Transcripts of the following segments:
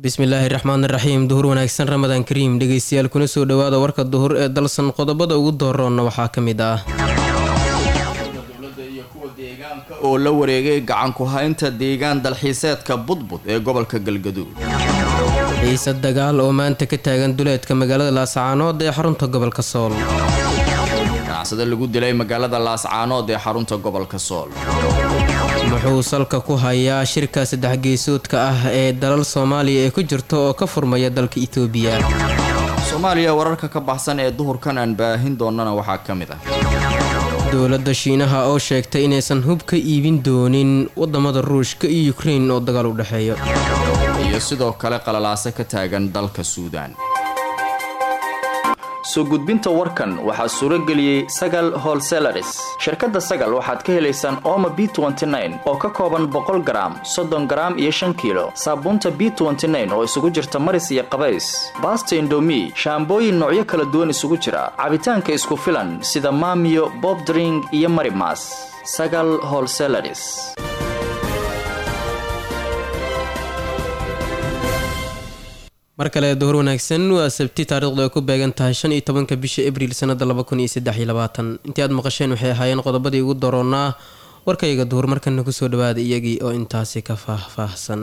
bismillaahi raxmaan raxiim duhur wanaagsan ramadaan kariim dhegeystayaal kuna soo dhowaada warka duhur ee dalsan qodobada ugu dooroonna waxaa ka mid ah oo la wareegay gacan ku-haynta deegaan dalxiiseedka budbud ee gobolka galgaduud xiise dagaal oo maanta ka taagan duleedka magaalada laascaanood ee xarunta gobolka sool ganacsade lagu dilay magaalada laascaanood ee xarunta gobolka sool muxuu salka ku hayaa shirka saddex geesoodka ah ee dalal soomaaliya ee ku jirta oo ka furmaya dalka itoobiya soomaaliya wararka ka baxsan ee duhurkan aan baahin doonana waxaa ka mid ah dowladda shiinaha oo sheegtay inaysan hub ka iibin doonin wadamada ruushka iyo yukrein oo dagaal u dhexeeyo iyo sidoo kale qalalaase ka taagan dalka suudaan soo gudbinta warkan waxaa suuro geliyey sagal holselaris shirkadda sagal waxaad ka helaysaan ooma b oo ka kooban boqol garaam soddon garaam iyo shan kiilo saabuunta b oo isugu jirta maris iyo qabays baasta indomi shaambooyin noocyo kala duwan isugu jira cabitaanka isku filan sida maamiyo bobdring iyo marimas sagal holselaris mar kale duhur wanaagsan waa sabti taariikhdu ay ku beegan tahay shan iyo tobanka bisha abriil sanada laba kun iyo saddex iyo labaatan intii aad maqasheen waxay ahaayeen qodobadii ugu doroonnaa warkayga duhur markana kusoo dhawaada iyagii oo intaasi ka faahfaahsan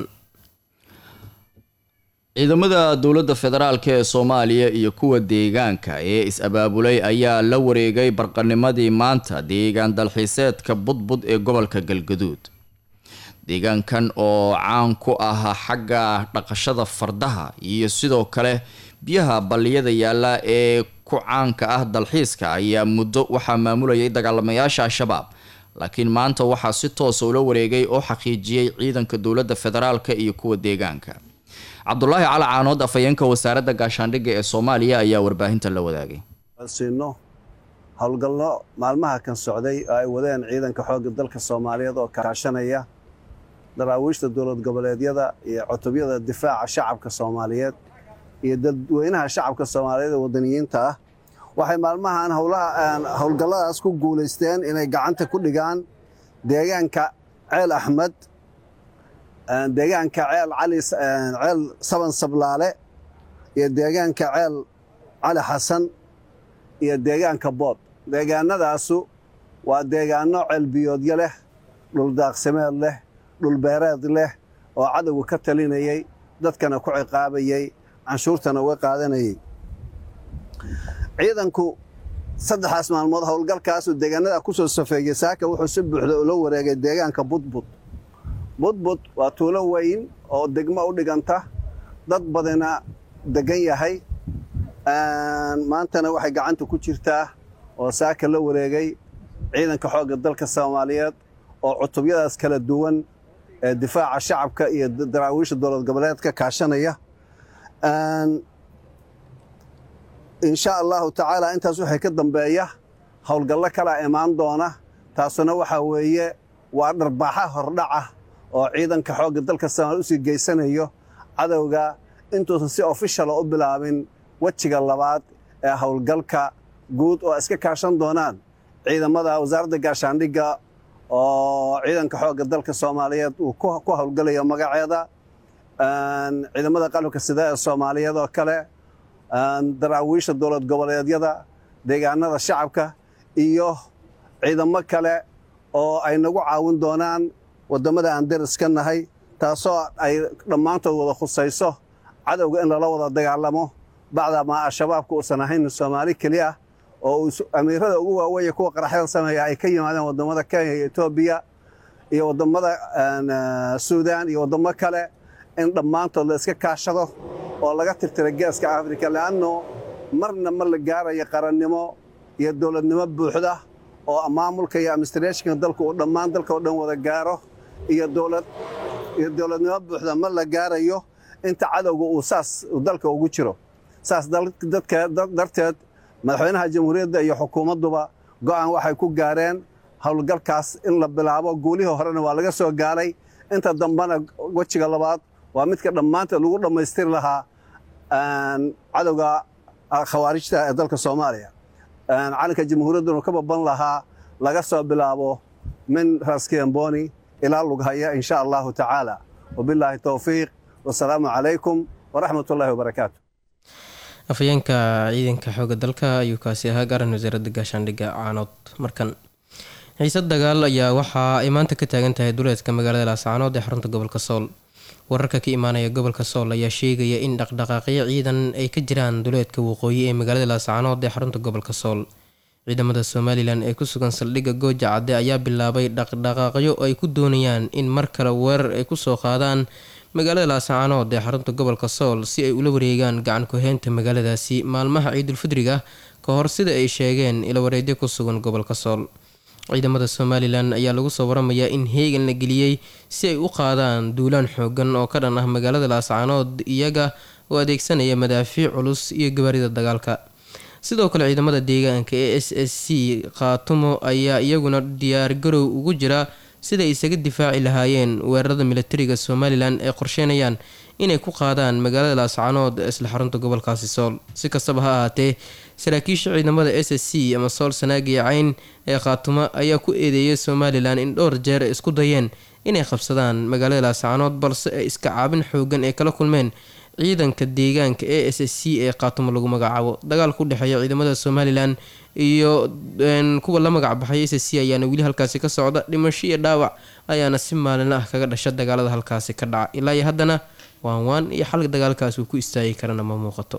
ciidamada dowladda federaalk ee soomaaliya iyo kuwa deegaanka ee is-abaabulay ayaa la wareegay barqanimadii maanta deegaan dalxiiseedka budbud ee gobolka galgaduud deegaankan oo caan ku ah xagga dhaqashada fardaha iyo sidoo kale biyaha balliyada yaalla ee ku caanka ah dalxiiska ayaa muddo waxaa maamulayay dagaalamayaasha al-shabaab laakiin maanta waxaa si toosa ula wareegay oo xaqiijiyey ciidanka dowladda federaalk iyo kuwa deegaanka cabdulaahi cali caanood afhayeenka wasaaradda gaashaandhigga ee soomaaliya ayaa warbaahinta la wadaagay siino howlgallo maalmaha kan socday oo ay wadeen ciidanka xoogga dalka soomaaliyeed oo kaashanaya daraawiishta dowlad goboleedyada iyo cutubyada difaaca shacabka soomaaliyeed iyo dadweynaha shacabka soomaaliyeed ee wadaniyiinta ah waxay maalmahan howlgalladaas ku guulaysteen inay gacanta ku dhigaan deegaanka ceel axmed deegaanka ceel cali ceel saban sablaale iyo deegaanka ceel cali xasan iyo deegaanka bood deegaanadaasu waa deegaano ceelbiyoodyo leh dhuldaaqsimeed leh dhulbeereed leh oo cadowga ka talinayay dadkana ku ciqaabayay canshuurtana uga qaadanayay ciidanku saddexaas maalmood howlgalkaasuu deegaanada ku soo safeeyey saaka wuxuu si buuxda ula wareegay deegaanka budbud budbud waa tuulo weyn oo degmo u dhiganta dad badina degan yahay maantana waxay gacanta ku jirtaa oo saaka la wareegay ciidanka xoogga dalka soomaaliyeed oo cutubyadaas kala duwan ee difaaca shacabka iyo daraawiisha dowlad goboleedka kaashanaya insha allahu tacaala intaas waxay ka dambeeya howlgallo kalaa imaan doona taasuna waxaa weeye waa dharbaaxa hordhaca oo ciidanka xoogga dalka soomaaliya usii geysanayo cadowga intuusan si ofishal u bilaabin wejiga labaad ee howlgalka guud oo iska kaashan doonaan ciidamada wasaaradda gaashaandhigga oo ciidanka xoogga dalka soomaaliyeed uu ku howlgalayo magaceeda ciidamada qalabka sida ee soomaaliyeed oo kale daraawiisha dowlad goboleedyada deegaanada shacabka iyo ciidamo kale oo ay nagu caawin doonaan waddamada aan dariska nahay taasoo ay dhammaantood wada khusayso cadowga in lala wada dagaalamo bacdamaa al-shabaabka uusan ahayn soomaali keliya oo amiirada ugu waaweeye kuwa qaraxyada sameeya ay ka yimaadeen waddamada kenya iyo etoobiya iyo waddamada suudaan iyo waddamo kale in dhammaantood la iska kaashado oo laga tirtira geeska afrika le'anno marna ma la gaarayo qarannimo iyo dowladnimo buuxda oo maamulka iyo administrationka dalka uu dhammaan dalka oo dhan wada gaaro iyo dowlad iyo dowladnimo buuxda ma la gaarayo inta cadowga uu saas dalka ugu jiro saas dadka darteed madaxweynaha jamhuuriyadda iyo xukuumadduba go'aan waxay ku gaareen howlgalkaas in la bilaabo guulihii horena waa laga soo gaaray inta dambena wejiga labaad waa midka dhammaanteed lagu dhammaystiri lahaa cadowga khawaarijta ee dalka soomaaliya calanka jamhuuriyadduna ka baban lahaa laga soo bilaabo min raskemboni ilaa lughaya in sha allahu tacaala wabilaahi towfiiq wasalaamu calaykum waraxmat ullahi wabarakaatu afhayeenka ciidanka xooga dalka ayuu kaasi ahaa garan wasaaradda gaashaandhigga caanood markan xiisad dagaal ayaa waxa ay maanta ka taagan tahay duleedka magaalada laascaanood ee xarunta gobolka sool wararka ka imaanaya gobolka sool ayaa sheegaya in dhaqdhaqaaqyo ciidan ay ka jiraan duleedka waqooyi ee magaalada laascaanood ee xarunta gobolka sool ciidamada somalilan ee ku sugan saldhigga gooja cadde ayaa bilaabay dhaqdhaqaaqyo ay ku doonayaan in mar kale weerar ay kusoo qaadaan magaalada laascaanood ee xarunta gobolka sool si ay ula wareegaan gacan ku-heynta magaaladaasi maalmaha ciidulfidriga ka hor sida ay sheegeen ilawareedyo ku sugan gobolka sool ciidamada somalilan ayaa lagu soo waramayaa in heegan la geliyey si ay u qaadaan duulaan xoogan oo ka dhan ah magaalada laascaanood iyaga oo adeegsanaya madaafiic culus iyo gabaarida dagaalka sidoo kale ciidamada deegaanka ee s s c khaatumo ayaa iyaguna diyaargarow ugu jira siday isaga difaaci lahaayeen weerarada militariga somalilan ay qorsheynayaan inay ku qaadaan magaalada laascaanood isla xarunta gobolkaasi sool si kastaba ha ahaatee saraakiisha ciidamada s s c ama sool sanaagiya cayn ee khaatumo ayaa ku eedeeyay somalilan in dhowr jeer ay isku dayeen inay qabsadaan magaalada laascaanood balse ay iska caabin xoogan ay kala kulmeen ciidanka deegaanka e s s c ee khaatumo lagu magacaabo dagaalka u dhexeeya ciidamada somalilan iyo kuwa la magac baxay s s c ayaana weli halkaasi ka socda dhimasho iyo dhaawac ayaana si maalinla ah kaga dhasha dagaalada halkaasi ka dhaca ilaa iyo haddana waan waan iyo xalka dagaalkaas uu ku istaagi karana ma muuqato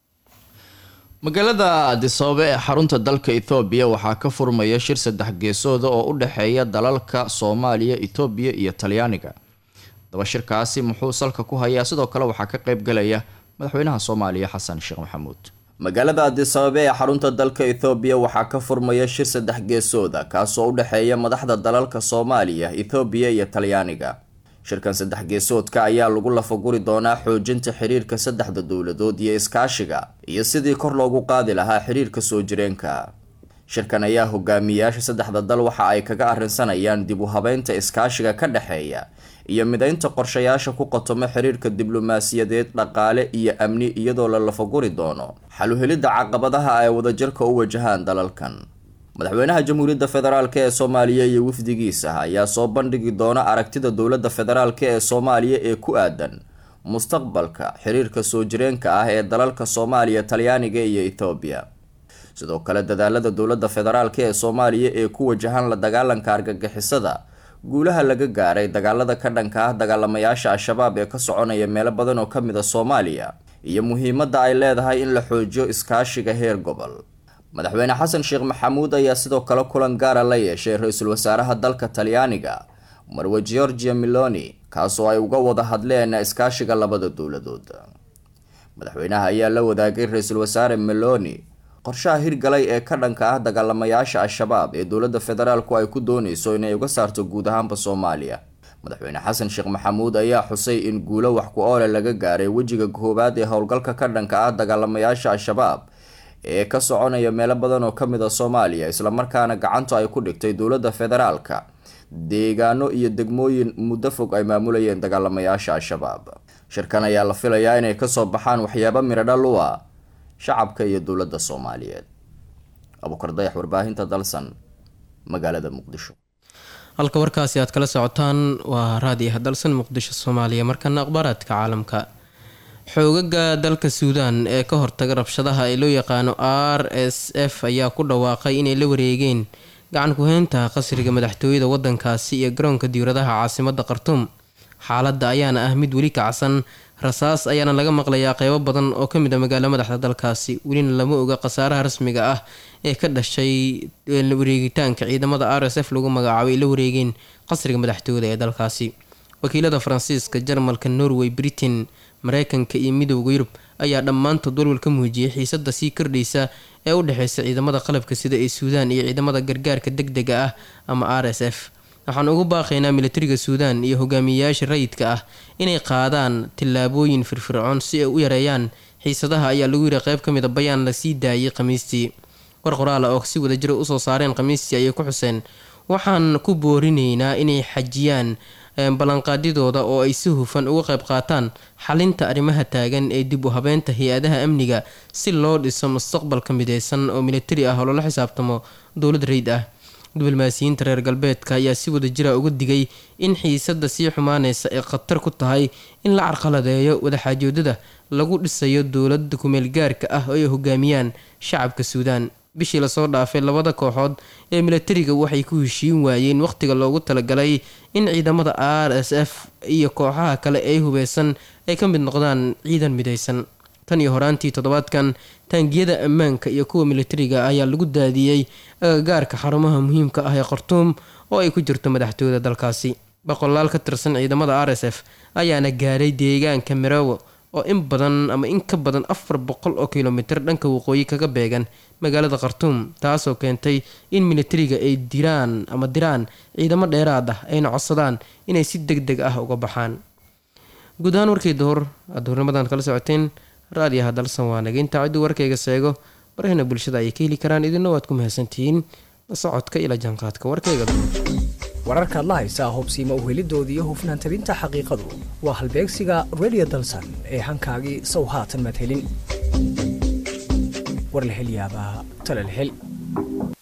magaalada adisababa ee xarunta dalka ethoobiya waxaa ka furmaya shir saddex geesooda oo u dhexeeya dalalka soomaaliya etoobiya iyo talyaaniga daba shirkaasi muxuu salka ku hayaa sidoo kale waxaa ka qeybgalaya madaxweynaha soomaaliya xasan sheekh maxamuud magaalada adisababa ee xarunta dalka ethoobiya waxaa ka furmaya shir saddex geesooda kaasoo u dhexeeya madaxda dalalka soomaaliya ethoobiya iyo talyaaniga shirkan saddex geesoodka ayaa lagu lafaguri doonaa xoojinta xiriirka saddexda dowladood iyo iskaashiga iyo sidii kor loogu qaadi lahaa xiriirka soo jireenka shirkan ayaa hogaamiyayaasha saddexda dal waxa ay kaga arrinsanayaan dib u habeynta iskaashiga ka dhexeeya iyo mideynta qorshayaasha ku qotomo xiriirka diblomaasiyadeed dhaqaale iyo amni iyadoo la lafaguri doono xaluhelidda caqabadaha ay wadajirka u wajahaan dalalkan madaxweynaha jamhuuriyadda federaalk ee soomaaliya iyo wafdigiisa ayaa soo bandhigi doona aragtida dowladda federaalk ee soomaaliya ee ku aadan mustaqbalka xiriirka soo jireenka ah ee dalalka soomaaliya talyaaniga iyo ethoobiya sidoo kale dadaalada dowladda federaalk ee soomaaliya ee ku wajahan la dagaalanka argagixisada guulaha laga gaaray dagaalada ka dhanka ah dagaalamayaasha al-shabaab ee ka soconaya meelo badan oo kamid a soomaaliya iyo muhiimadda ay leedahay in la xoojiyo iskaashiga heer gobol madaxweyne xasan sheekh maxamuud ayaa sidoo kale kulan gaara la yeeshay ra-iisul wasaaraha dalka talyaaniga marwe georgia miloni kaasoo ay uga wada hadleen iskaashiga labada dowladood madaxweynaha ayaa la wadaagay ra-iisul wasaare meloni qorshaha hirgalay ee ka dhanka ah dagaalamayaasha al-shabaab ee dowladda federaalku ay ku dooneyso inay uga saarto guud ahaanba soomaaliya madaxweyne xasan sheekh maxamuud ayaa xusay in guulo wax ku oole laga gaaray wejiga koowaad ee howlgalka ka dhanka ah dagaalamayaasha al-shabaab ee ka soconaya meelo badan oo kamid a soomaaliya islamarkaana gacantu ay ku dhigtay dowladda federaalka deegaano iyo degmooyin muddo fog ay maamulayeen dagaalamayaasha al-shabaab shirkan ayaa la filayaa inay kasoo baxaan waxyaabo miradhal u ah shacabka iyo dowladda soomaaliyeed abuukar dayax warbaahinta dalsan magaalada muqdisho halka warkaasi aad kala socotaan waa raadiyaha dalsan muqdisho soomaaliya markana akhbaaraadka caalamka xoogaga dalka suudaan ee ka hortaga rabshadaha ee loo yaqaano r s f ayaa ku dhawaaqay inay la wareegeen gacan ku-heynta qasriga madaxtooyada wadankaasi iyo garoonka diwradaha caasimada khartuum xaaladda ayaana ah mid weli kacsan rasaas ayaana laga maqlayaa qeybo badan oo kamid a magaalo madaxda dalkaasi welina lama oga khasaaraha rasmiga ah ee ka dhashay wareegitaanka ciidamada r s f lagu magacaabay ay la wareegeen qasriga madaxtooyada ee dalkaasi wakiilada faransiiska jarmalka norway britain mareykanka iyo midooda yurub ayaa dhammaantood walwal ka muujiyay xiisada sii kordhaysa ee u dhexeysa ciidamada qalabka sida ee suudaan iyo ciidamada gargaarka deg dega ah ama r s f waxaan ugu baaqaynaa militariga suudaan iyo hogaamiyeyaasha rayidka ah inay qaadaan tillaabooyin firfircoon si ay u yareeyaan xiisadaha ayaa lagu yiri qeyb ka mid a bayaan lasii daayay khamiistii war qoraala oo si wadajira usoo saareen khamiistii ayay ku xuseen waxaan ku boorinaynaa inay xajiyaan ballanqaadyadooda oo ay si hufan uga qayb qaataan xalinta arrimaha taagan ee dib u habeynta hay-adaha amniga si loo dhiso mustaqbalka mideysan oo militari ah oo loola xisaabtamo dowlad rayid ah diblomaasiyiinta reer galbeedka ayaa si wada jira uga digay in xiisadda sii xumaaneysa ay khatar ku tahay in la carqaladeeyo wadaxaajoodada lagu dhisayo dowladda kumeel gaarka ah oo ay hogaamiyaan shacabka suudaan bishii lasoo dhaafay labada kooxood ee milatariga waxay ku heshiin waayeen wakhtiga loogu talagalay in ciidamada r s f iyo kooxaha kale ee hubeysan ay ka mid noqdaan ciidan midaysan tan iyo horaantii toddobaadkan taangiyada ammaanka iyo kuwa milatariga ayaa lagu daadiyey agagaarka xarumaha muhiimka ah ee khartuum oo ay ku jirto madaxtooyada dalkaasi boqolaal ka tirsan ciidamada r s f ayaana gaaray deegaanka mirowo oo in badan ama in ka badan afar boqol oo kilomitir dhanka waqooyi kaga beegan magaalada khartuum taasoo keentay in milatariga ay diraan ama diraan ciidamo dheeraad ah ayna codsadaan inay si deg deg ah uga baxaan guud ahaan warkii duhur aad duhurnimadan kala socoteen raadiyaha dalsan waa naga intaa cidduu warkayga seego barahina bulshada ayay ka heli karaan idinna waad ku mahadsantihiin la socodka ila jaanqaadka warkayga duhur wararkaad la haysaa hubsiima uhelidoodii iyo hufnaan tabinta xaqiiqadu waa halbeegsiga radio dalsan ee hankaagii sow haatan madhelin warlahelyaabaa talalhel